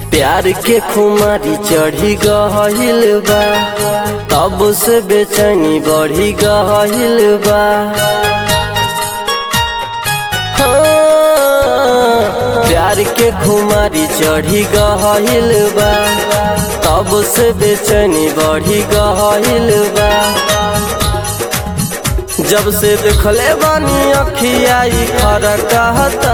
प्यार के खुमारी चढ़ी गहिल बा तब से बेचैनी बढ़ी गहिल बा हाँ, प्यार के खुमारी चढ़ी गहिल बा तब से बेचैनी बढ़ी गहिल बा जब से देखले बानी अखियाई फरकता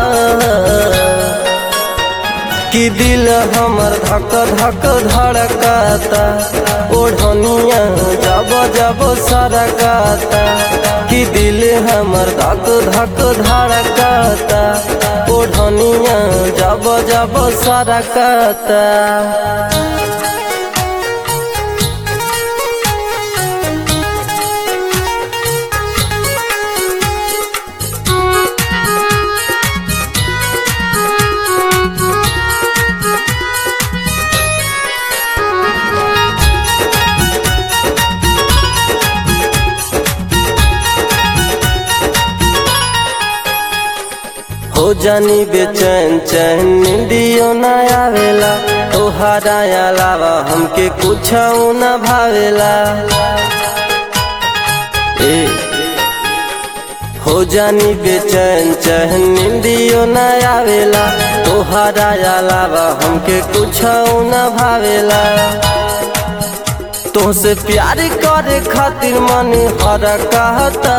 कि दिल हमर धक धक धड़कता ओढ़निया जब जब सरकता कि दिल हमर धक धक धड़कता ओढ़निया जब जब सरकता हो जानी बेचैन चैन निंदियो न आवेला तोहरा अलावा हमके कुछ न भावेला ए हो जानी बेचैन चैन निंदियो न आवेला तोहरा अलावा हमके कुछ न भावेला तोहसे प्यार करे खातिर मन हर कहता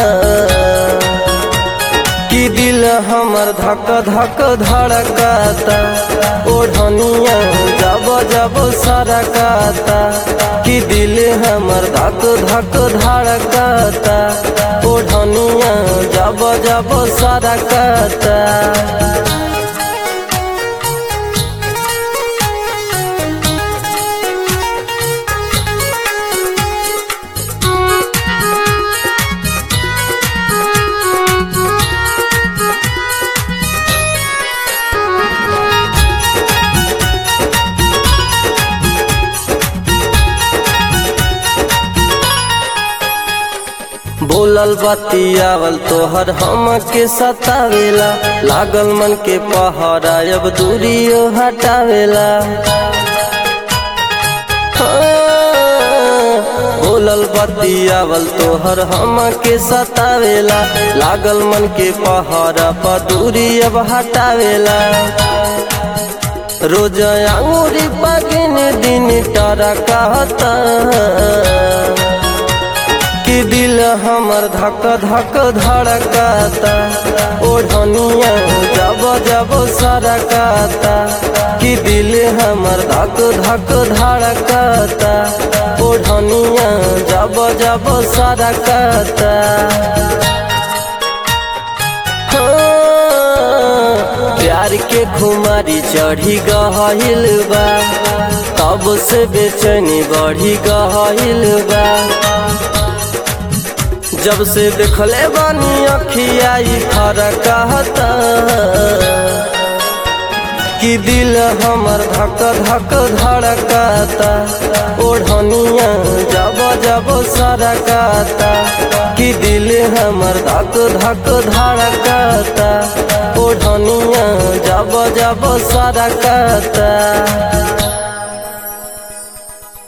कि दिल हमर धक धक धड़कता ओढ़निया जब जब सरकता कि दिल हमर धक धक धड़कता ओढ़निया जब जब सरकता बोलल बतियावल तोहर हम के सतावेला लागल मन के पहरा अब दूरियो हटावेला हाँ, बोलल बतियावल तोहर हम के सतावेला लागल मन के पहरा पर दूरी अब हटावेला रोज अंगूरी पगिन दिन टरा कहता कि दिल हमर धक धक धड़कता ओढ़निया जब जब सरकता कि दिल हमर धक धक धड़कता ओढ़निया जब जब सरकता हाँ, प्यार के खुमारी चढ़ी गहिल बा तब से बेचैनी बढ़ी गहिल बा जब से देखले बानी अखियाई फरकता कि दिल हमर धक धक धड़कता ओढ़निया जब जब सरकता कि दिल हमर धक धक धड़कता ओढ़निया जब जब सरकता